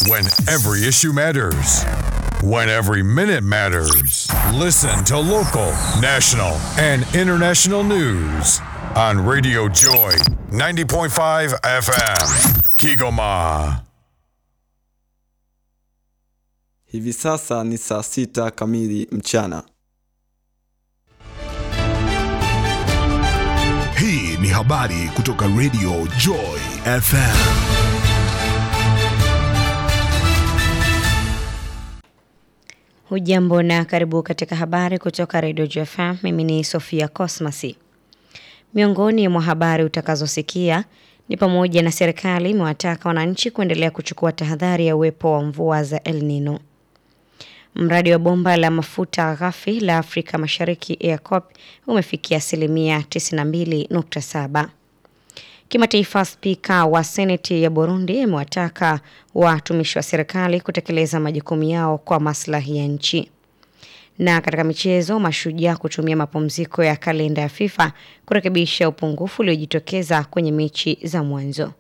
When every issue matters. When every minute matters. Listen to local, national, and international news on Radio Joy 90.5 FM. Kigoma. Hivi sasa ni saa sita kamili mchana. Hii ni habari kutoka Radio Joy FM. Hujambo na karibu katika habari kutoka Radio JFM. Mimi ni Sofia Cosmasi. Miongoni mwa habari utakazosikia ni pamoja na serikali imewataka wananchi kuendelea kuchukua tahadhari ya uwepo wa mvua za El Nino. Mradi wa bomba la mafuta ghafi la Afrika Mashariki EACOP umefikia asilimia 92.7. Kimataifa, spika wa seneti ya Burundi amewataka watumishi wa serikali kutekeleza majukumu yao kwa maslahi ya nchi. Na katika michezo, mashujaa kutumia mapumziko ya kalenda ya FIFA kurekebisha upungufu uliojitokeza kwenye mechi za mwanzo.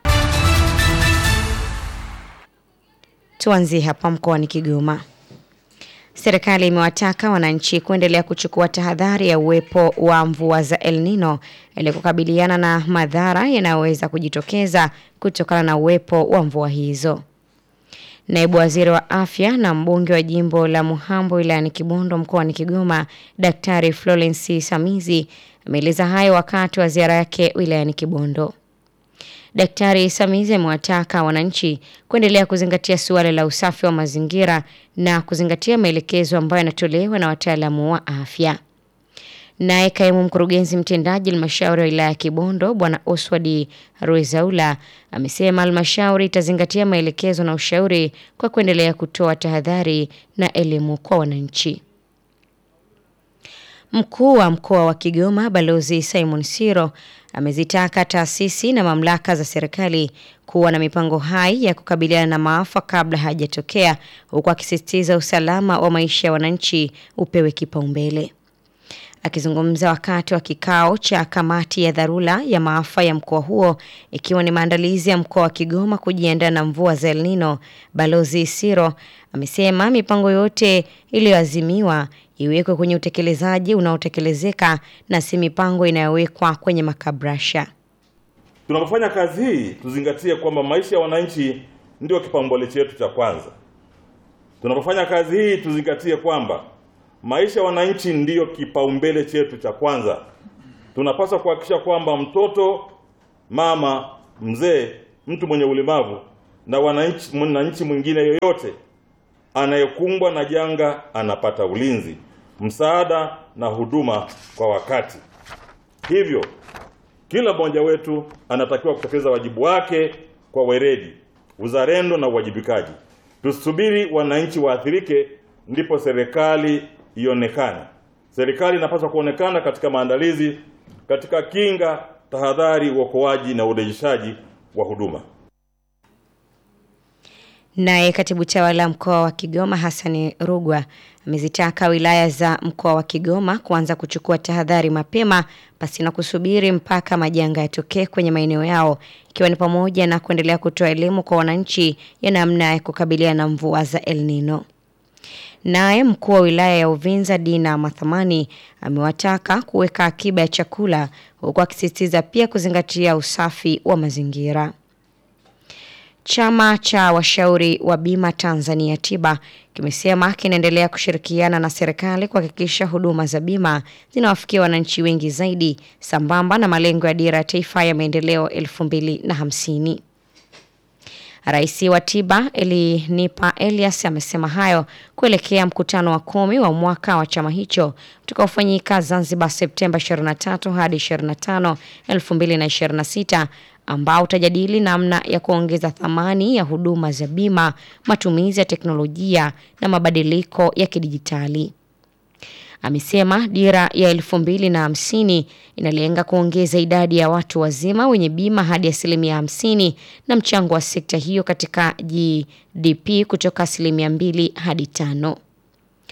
Tuanzie hapa mkoani Kigoma. Serikali imewataka wananchi kuendelea kuchukua tahadhari ya uwepo wa mvua za El Nino ili kukabiliana na madhara yanayoweza kujitokeza kutokana na uwepo wa mvua hizo. Naibu Waziri wa Afya na mbunge wa jimbo la Muhambo wilayani Kibondo mkoani Kigoma, Daktari Florence Samizi ameeleza hayo wakati wa ziara yake wilayani Kibondo. Daktari Samizi amewataka wananchi kuendelea kuzingatia suala la usafi wa mazingira na kuzingatia maelekezo ambayo yanatolewa na wataalamu wa afya. Naye kaimu mkurugenzi mtendaji halmashauri ya wilaya ya Kibondo Bwana Oswald Rwezaula amesema halmashauri itazingatia maelekezo na ushauri kwa kuendelea kutoa tahadhari na elimu kwa wananchi. Mkuu wa mkoa wa Kigoma Balozi Simon Siro amezitaka taasisi na mamlaka za serikali kuwa na mipango hai ya kukabiliana na maafa kabla hajatokea, huku akisisitiza usalama wa maisha ya wananchi upewe kipaumbele. Akizungumza wakati wa kikao cha kamati ya dharura ya maafa ya mkoa huo ikiwa ni maandalizi ya mkoa wa Kigoma kujiandaa na mvua za El Nino, Balozi Siro amesema mipango yote iliyoazimiwa iwekwe kwenye utekelezaji unaotekelezeka na si mipango inayowekwa kwenye makabrasha. Tunapofanya kazi hii tuzingatie kwamba maisha ya wananchi ndio kipaumbele chetu cha kwanza. Tunapofanya kazi hii tuzingatie kwamba maisha ya wananchi ndiyo kipaumbele chetu cha kwanza. Tunapaswa kuhakikisha kwamba mtoto, mama, mzee, mtu mwenye ulemavu na wananchi mwananchi mwingine yoyote anayekumbwa na janga anapata ulinzi, msaada na huduma kwa wakati. Hivyo kila mmoja wetu anatakiwa kutekeleza wajibu wake kwa weledi, uzalendo na uwajibikaji. Tusubiri wananchi waathirike ndipo serikali ionekane. Serikali inapaswa kuonekana katika maandalizi, katika kinga, tahadhari, uokoaji na urejeshaji wa huduma. Naye katibu tawala mkoa wa Kigoma Hassani Rugwa amezitaka wilaya za mkoa wa Kigoma kuanza kuchukua tahadhari mapema pasina kusubiri mpaka majanga yatokee kwenye maeneo yao ikiwa ni pamoja na kuendelea kutoa elimu kwa wananchi ya namna ya kukabiliana na mvua za El Nino. Naye mkuu wa wilaya ya Uvinza Dina Mathamani amewataka kuweka akiba ya chakula huku akisisitiza pia kuzingatia usafi wa mazingira. Chama cha washauri wa bima Tanzania Tiba kimesema kinaendelea kushirikiana na serikali kuhakikisha huduma za bima zinawafikia wananchi wengi zaidi sambamba na malengo ya dira ya taifa ya maendeleo 2050. Rais wa Tiba Elinipa Elias amesema hayo kuelekea mkutano wa kumi wa mwaka wa chama hicho utakaofanyika Zanzibar Septemba 23 hadi 25, 2026 ambao utajadili namna ya kuongeza thamani ya huduma za bima, matumizi ya teknolojia na mabadiliko ya kidijitali. Amesema dira ya elfu mbili na hamsini inalenga kuongeza idadi ya watu wazima wenye bima hadi asilimia hamsini na mchango wa sekta hiyo katika GDP kutoka asilimia mbili hadi tano.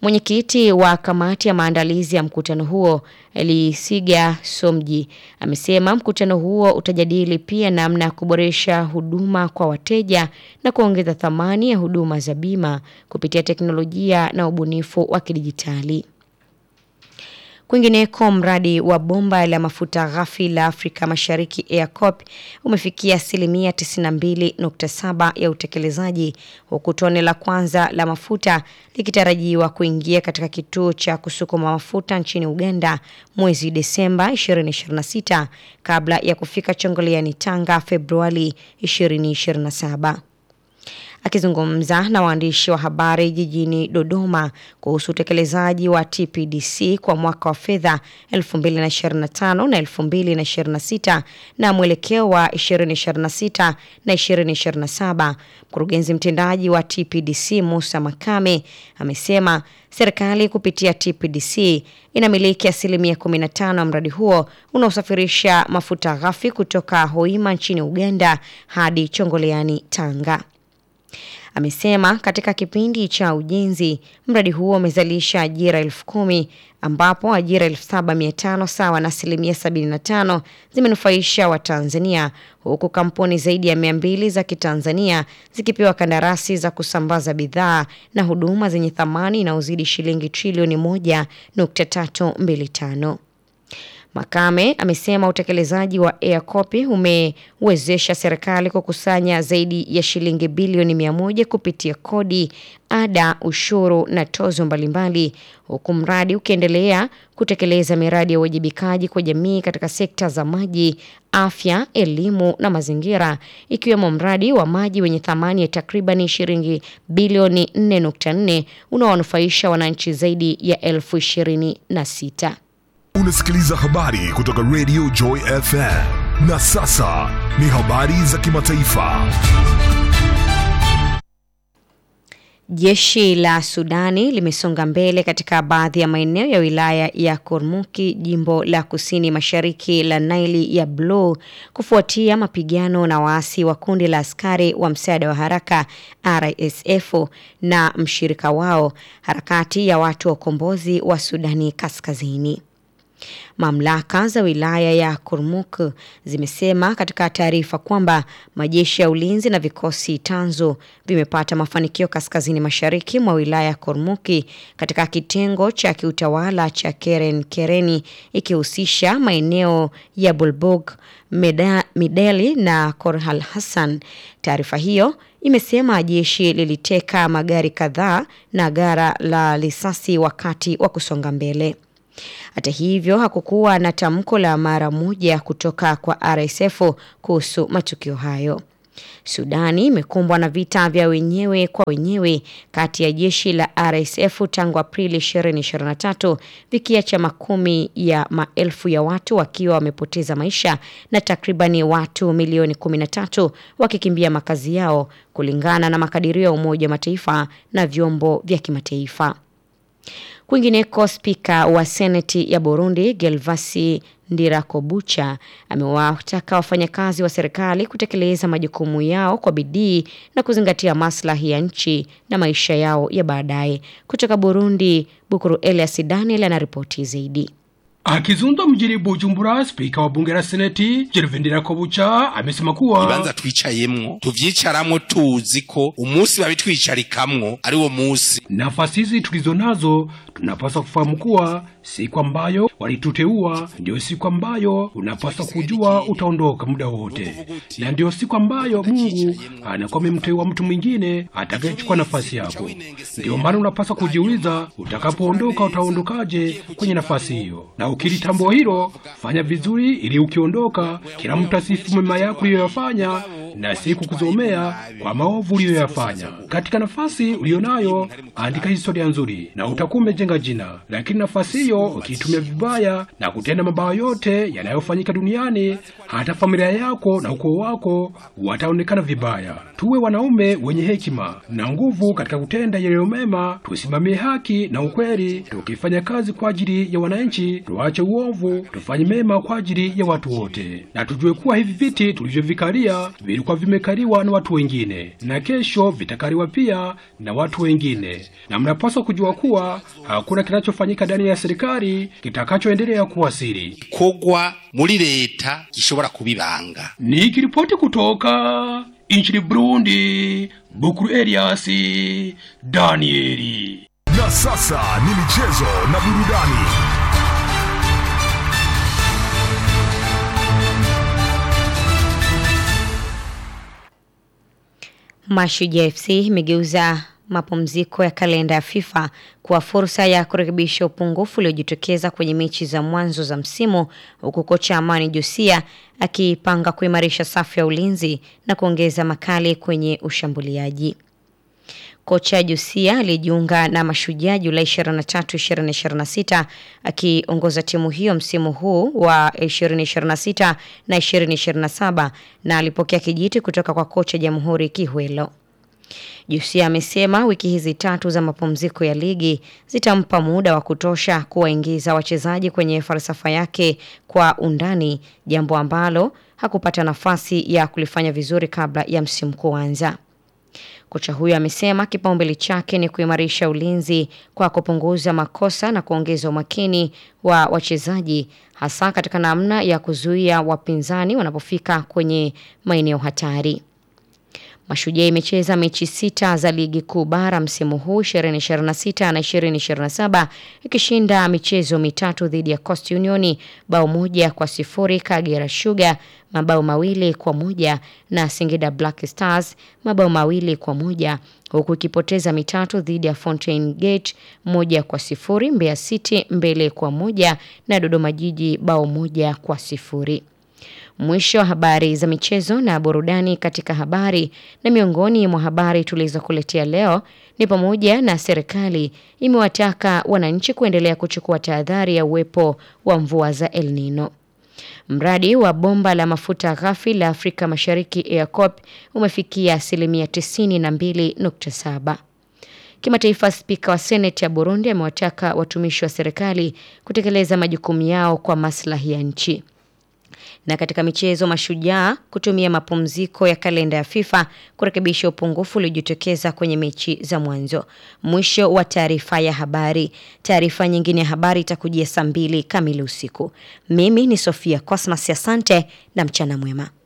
Mwenyekiti wa kamati ya maandalizi ya mkutano huo Elisiga Somji amesema mkutano huo utajadili pia namna ya kuboresha huduma kwa wateja na kuongeza thamani ya huduma za bima kupitia teknolojia na ubunifu wa kidijitali. Kwingineko, mradi wa bomba la mafuta ghafi la Afrika Mashariki EACOP umefikia asilimia 92.7 ya utekelezaji huku tone la kwanza la mafuta likitarajiwa kuingia katika kituo cha kusukuma mafuta nchini Uganda mwezi Desemba 2026 kabla ya kufika Chongoleani Tanga Februari 2027. Akizungumza na waandishi wa habari jijini Dodoma kuhusu utekelezaji wa TPDC kwa mwaka wa fedha 2025 na 2026 na mwelekeo wa 2026 na 2027, mkurugenzi mtendaji wa TPDC Musa Makame amesema serikali kupitia TPDC inamiliki asilimia 15 ya mradi huo unaosafirisha mafuta ghafi kutoka Hoima nchini Uganda hadi Chongoleani Tanga. Amesema katika kipindi cha ujenzi mradi huo umezalisha ajira elfu kumi ambapo ajira elfu saba mia tano sawa na asilimia 75 zimenufaisha Watanzania huku kampuni zaidi ya mia mbili za Kitanzania zikipewa kandarasi za kusambaza bidhaa na huduma zenye thamani inayozidi shilingi trilioni 1.325. Makame amesema utekelezaji wa EACOP umewezesha serikali kukusanya zaidi ya shilingi bilioni mia moja kupitia kodi, ada, ushuru na tozo mbalimbali, huku mradi ukiendelea kutekeleza miradi ya uwajibikaji kwa jamii katika sekta za maji, afya, elimu na mazingira, ikiwemo mradi wa maji wenye thamani ya takriban shilingi bilioni 4.4 unaowanufaisha wananchi zaidi ya elfu ishirini na sita. Unasikiliza habari kutoka Radio Joy FM. Na sasa ni habari za kimataifa. Jeshi la Sudani limesonga mbele katika baadhi ya maeneo ya wilaya ya Kurmuki, jimbo la kusini mashariki la Naili ya Blue, kufuatia mapigano na waasi wa kundi la askari wa msaada wa haraka RSF na mshirika wao, harakati ya watu wa ukombozi wa Sudani Kaskazini. Mamlaka za wilaya ya Kurmuk zimesema katika taarifa kwamba majeshi ya ulinzi na vikosi tanzu vimepata mafanikio kaskazini mashariki mwa wilaya ya Kurmuki katika kitengo cha kiutawala cha Keren Kereni ikihusisha maeneo ya Bulbug, Meda, Mideli na Korhal Hassan. Taarifa hiyo imesema jeshi liliteka magari kadhaa na gara la risasi wakati wa kusonga mbele. Hata hivyo hakukuwa na tamko la mara moja kutoka kwa RSF kuhusu matukio hayo. Sudani imekumbwa na vita vya wenyewe kwa wenyewe kati ya jeshi la RSF tangu Aprili 2023 vikiacha makumi ya maelfu ya watu wakiwa wamepoteza maisha na takribani watu milioni 13 wakikimbia makazi yao kulingana na makadirio ya Umoja wa Mataifa na vyombo vya kimataifa. Kwingineko, spika wa seneti ya Burundi Gelvasi Ndirakobucha amewataka wafanyakazi wa serikali kutekeleza majukumu yao kwa bidii na kuzingatia maslahi ya nchi na maisha yao ya baadaye. Kutoka Burundi, Bukuru Elias Daniel anaripoti zaidi. Akizungumza mjini Bujumbura, spika wa bunge la seneti Gervais Ndirakobucha amesema kuwa ibanza twicayemwo tuvyicaramwo tuzi ko umunsi babitwicarikamwo ari wo munsi nafasi hizi tulizo nazo tunapaswa kufahamu kuwa siku ambayo walituteua ndio siku ambayo unapaswa kujua utaondoka muda wote, na ndio siku ambayo Mungu anakuwa amemteua mtu mwingine atakayechukua nafasi yako. Ndio maana unapaswa kujiuliza, utakapoondoka utaondokaje kwenye nafasi hiyo, na ukilitambua hilo, fanya vizuri, ili ukiondoka, kila mtu asifu mema yako uliyoyafanya na si kukuzomea kwa maovu uliyoyafanya. Katika nafasi ulionayo, andika historia nzuri na utakuwa umejenga jina, lakini nafasi hiyo ukiitumia vibaya na kutenda mabaya yote yanayofanyika duniani, hata familia yako na ukoo wako wataonekana vibaya. Tuwe wanaume wenye hekima na nguvu katika kutenda yaliyo mema, tusimamie haki na ukweli, tukifanya kazi kwa ajili ya wananchi, tuache uovu, tufanye mema kwa ajili ya watu wote, na tujue kuwa hivi viti tulivyovikalia vilikuwa vimekaliwa na watu wengine, na kesho vitakaliwa pia na watu wengine, na mnapaswa kujua kuwa hakuna kinachofanyika ndani ya serikali kitakachoendelea kuwa siri. kogwa muri leta gishobora kubibanga Nikiripoti kutoka nchini Burundi, Bukuru Elias Danieli. Na sasa ni michezo na burudani. Mashujaa FC imegeuza mapumziko ya kalenda ya FIFA kuwa fursa ya kurekebisha upungufu uliojitokeza kwenye mechi za mwanzo za msimu, huku kocha Amani Josia akipanga kuimarisha safu ya ulinzi na kuongeza makali kwenye ushambuliaji. Kocha Josia aliyejiunga na Mashujaa Julai 23, 2026 akiongoza timu hiyo msimu huu wa 2026 na 2027 na alipokea kijiti kutoka kwa kocha Jamhuri Kihwelo. Josia amesema wiki hizi tatu za mapumziko ya ligi zitampa muda wa kutosha kuwaingiza wachezaji kwenye falsafa yake kwa undani, jambo ambalo hakupata nafasi ya kulifanya vizuri kabla ya msimu kuanza. Kocha huyo amesema kipaumbele chake ni kuimarisha ulinzi kwa kupunguza makosa na kuongeza umakini wa wachezaji hasa katika namna ya kuzuia wapinzani wanapofika kwenye maeneo hatari. Mashujaa imecheza mechi sita za ligi kuu bara msimu huu 2026 na 2027 ikishinda michezo mitatu dhidi ya Coast Union bao moja kwa sifuri, Kagera Sugar mabao mawili kwa moja na Singida Black Stars mabao mawili kwa moja huku ikipoteza mitatu dhidi ya Fountain Gate moja kwa sifuri, Mbeya City mbele kwa moja na Dodoma Jiji bao moja kwa sifuri. Mwisho wa habari za michezo na burudani katika habari. Na miongoni mwa habari tulizokuletea leo ni pamoja na serikali imewataka wananchi kuendelea kuchukua tahadhari ya uwepo wa mvua za El Nino. Mradi wa bomba la mafuta ghafi la Afrika Mashariki EACOP umefikia asilimia 92.7. Kimataifa, spika wa seneti ya Burundi amewataka watumishi wa serikali kutekeleza majukumu yao kwa maslahi ya nchi. Na katika michezo, Mashujaa kutumia mapumziko ya kalenda ya FIFA kurekebisha upungufu uliojitokeza kwenye mechi za mwanzo. Mwisho wa taarifa ya habari. Taarifa nyingine ya habari itakujia saa mbili kamili usiku. Mimi ni Sofia Cosmas, asante na mchana mwema.